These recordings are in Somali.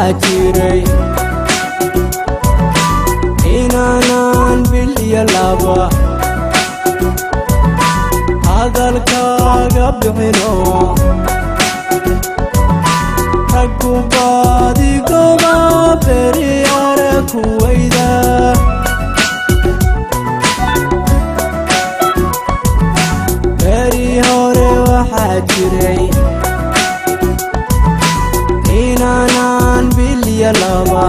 waxaa jiray inaanan bil iyo laba hadalkaaga bixino raggu baadigoba beri are kuwayda beri hore waxaa jiray inaanan bil iyo laba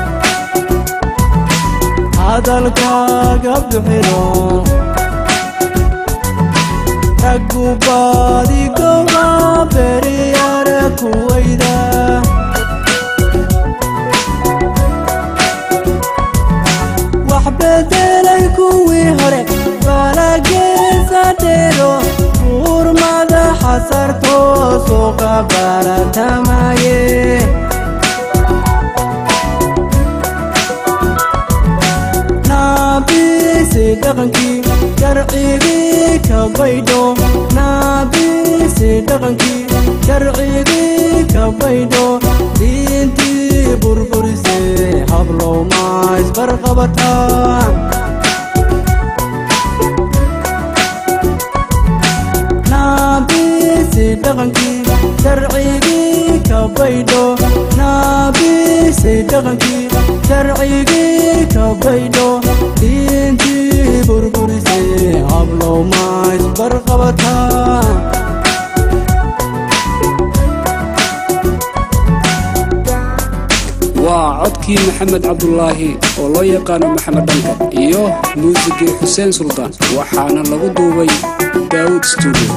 hadalkaaga bixino raggu baadigoba beri are kuwayda wax bedelay kuwii hore balageesa dheero buur madaxa sartoo suuqa baratamaye naabisi dhaqankii sharcigii ka baydho naabisi dhaqankii sharcigii ka baydho diintii burburisee hablow ma isbarqabataan naabisi dhaqankii sharcigii ka baydho naabisi dhaqankii sharcigii ka baydho diintii burburisee hablow ma isbarqabataan waa codkii maxamed cabdulaahi oo loo yaqaano maxamed dhanka iyo muusigii xuseen suldaan waxaana lagu duubay daawud stuudio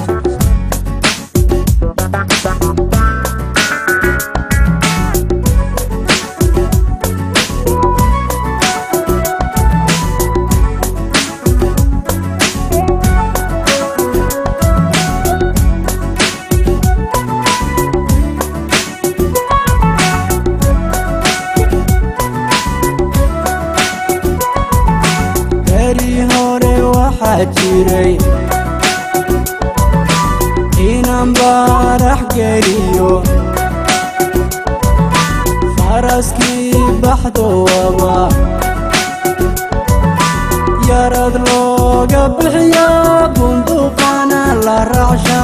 beri hore waxaa jiray inaan baarax geliyo faraskii baxdowaba yarad looga bixiya bunduqana la raacsha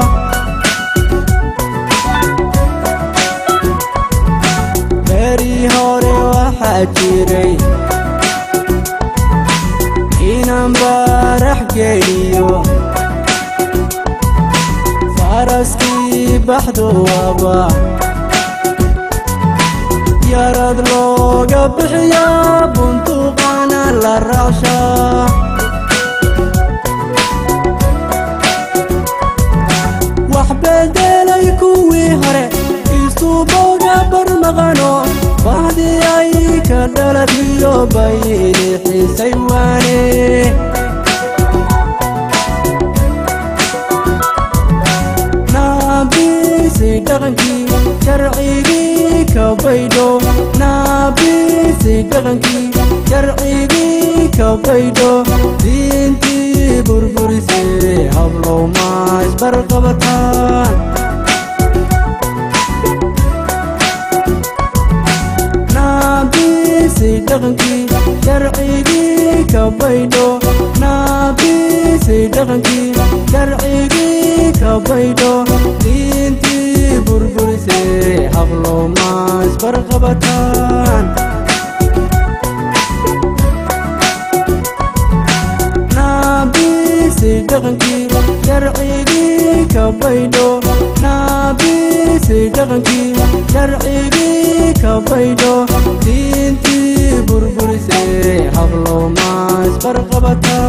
beri hore waxaa jiray inaan baarax geliyo faraskii baxdowaba yarad looga bixiya bunduqana la raacsha wax bedelay kuwii hore isuboga barmaqano bahdii ay ka dhaladiyo bayni xiisay waane naabisi dhaqankii sharcigii ka baydho naabisi dhaqankii sharcigii ka baydho diintii burburisee hablow ma isbarqabataan naabisi dhaqankii sharcigii ka baydho naabisi dhaqankii sharcigii ka baydho diintii burburisee hablow ma isbarqabataan naabisi dhaqankii sharcigii ka baydho naabisi dhaqankii sharcigii ka baydho diintii burburisee hablow ma isbarqabataan